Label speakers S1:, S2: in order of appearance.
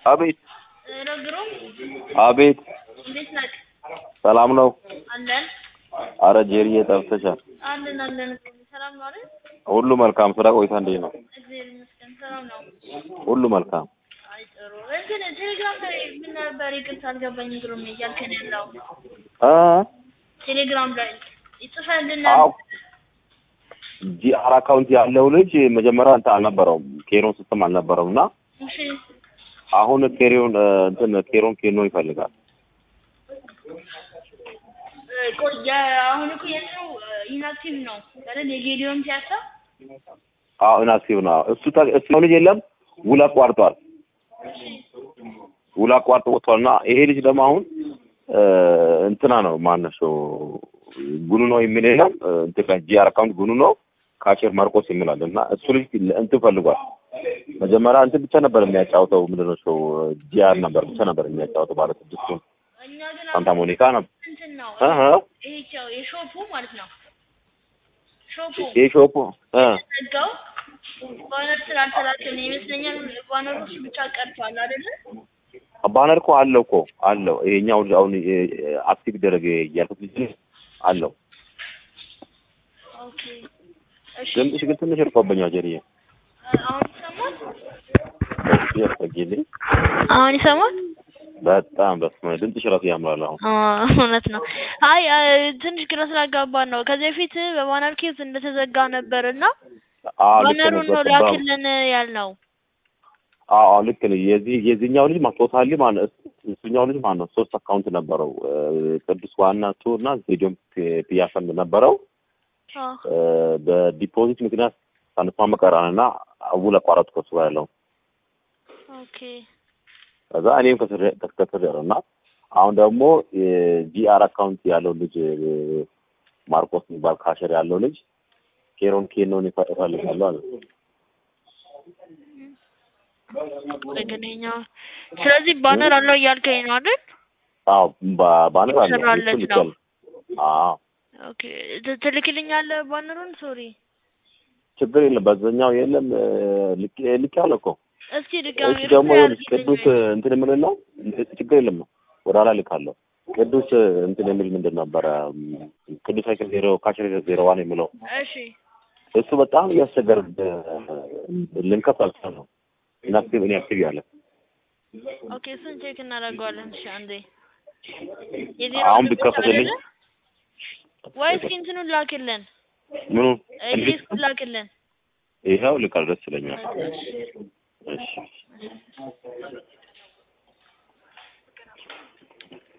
S1: አቤት
S2: ነግሮ
S1: አቤት
S2: እንዴት ነህ?
S1: ሰላም ነው?
S2: አለን
S1: አረ ጄሪዬ ጠፍተሻል።
S2: አለን አለን። ሰላም ነው አይደል?
S1: ሁሉ መልካም። ስራ ቆይታ እንዴት ነው?
S2: እግዚአብሔር ይመስገን ሰላም ነው።
S1: ሁሉ መልካም።
S2: አይ ጥሩ። እንትን ቴሌግራም ላይ ምን ነበር? ይቅርታ አልገባኝም። ግሩም እያልከኝ ያለው
S1: እ
S2: ቴሌግራም ላይ ይጽፈልን
S1: አዎ ጂአር አካውንት ያለው ልጅ መጀመሪያ እንትን አልነበረውም፣ ኬሮን ሲስተም አልነበረውም እና
S2: እሺ
S1: አሁን ኬሪዮን እ፣ እንትን ኬሮን ኬኖ ይፈልጋል።
S2: እ፣ ቆይ የ- አሁን እኮ የእሱ ኢንአክቲቭ ነው አይደል? የጌዲዮን ፒያሳ
S1: አዎ ኢንአክቲቭ ነው። እሱ ታ- እሱ ልጅ የለም ውል አቋርጧል። ውል አቋርጦ ወጥቷል እና ይሄ ልጅ ደግሞ አሁን እ፣ እንትና ነው ማነው ጉኑ ነው የሚል የለም እ፣ እንትን ላይ ጂአር አካውንት ጉኑ ነው ካቼር ማርቆስ የሚላል እና እሱ ልጅ እንትን ፈልጓል። መጀመሪያ እንትን ብቻ ነበር የሚያጫውተው ምንድነው ሰው ጂአር ነበር ብቻ ነበር የሚያጫውተው ባለ ስድስቱን
S2: እኛ ግን
S1: ሳንታ
S2: አሁን
S1: ሞኒካ ነበር
S2: እንትን ነው
S1: እህ
S2: ይሄ ቻው የሾፑ ማለት ነው ሾፑ
S1: የሾፑ እ
S2: ዘጋው ባነር ስላልተላከልን ይመስለኛል። ባነሮች ብቻ ቀርቷል አይደለ?
S1: ባነር እኮ አለው እኮ አለው። ይሄኛው ልጅ አሁን አክቲቭ ደረገ እያልኩት ልጅ አለው።
S2: ኦኬ እሺ።
S1: ድምፅሽ ግን ትንሽ እርቆብኛል ጀሪዬ።
S2: አሁን ይሰማል?
S1: ያስጠጊልኝ
S2: አሁን ይሰማል?
S1: በጣም በስመ አብ ድምፅሽ ራሱ ያምራል። አሁን
S2: አዎ እውነት ነው። አይ አ፣ ትንሽ ግራ ስላጋባን ነው። ከዚህ በፊት በባነር ኬዝ እንደተዘጋ ነበር እና
S1: አዎ ልክ ነህ።
S2: ባነሩን ነው
S1: በጣም
S2: ላክልን ያልነው።
S1: አዎ አዎ ልክ ነህ። የዚህ የዚህኛው ልጅ ማስታወሳሊ ማለት እሱኛው ልጅ ማለት ነው ሶስት አካውንት ነበረው እ፣ ቅዱስ ዋና ቱ እና ስቴዲየም ፒያሰም ነበረው
S2: አዎ
S1: እ፣ በዲፖዚት ምክንያት ሳንስማማ ቀረን እና ውል አቋረጥኩ ከእሱ ጋር ያለው
S2: ኦኬ
S1: ከዛ እኔም ከስር ከስር ያለው እና አሁን ደግሞ የጂአር አካውንት ያለው ልጅ እ፣ ማርቆስ የሚባል ካሸር ያለው ልጅ ኬሮን ኬኖን ይፈልጋሉ አለ።
S2: ነገነኛው ስለዚህ ባነር አለው እያልከኝ ነው አይደል?
S1: አዎ ባ- ባነር አለ
S2: ስራለት
S1: እሱ ልክ
S2: ነው።
S1: ያለ አዎ
S2: ኦኬ ት- ትልክልኛለህ ባነሩን? ሶሪ
S1: ችግር የለም በዛኛው የለም እ፣ ልክ ልክ ያለ እኮ
S2: እስኪ ድጋሚ
S1: እሱ ደግሞ
S2: ሪፕላይ
S1: ይኸውልሽ ቅዱስ
S2: አድርጊልኝ።
S1: እንትን የምልህ ነው ችግር የለም ነው ወደ ኋላ ልካለሁ ቅዱስ እንትን የሚል ምንድን ነበረ ቅዱስ ሳይክል ዜሮ ካሽር ዜሮ ዋን የሚለው
S2: እሺ
S1: እሱ በጣም እያስቸገረ ልንከፍ አልቻልነው ኢንአክቲቭ ኢንአክቲቭ ያለ
S2: ኦኬ እሱን ቼክ እናደርገዋለን። እሺ አንዴ የዜሮ
S1: አሁን
S2: ምልክት
S1: ቢከፈትልኝ
S2: አይደለ? ወይ እስኪ እንትኑን ላክልን
S1: ምኑ
S2: ሊስት ላክልን።
S1: ይኸው ልካል ደስ ይለኛል እሺ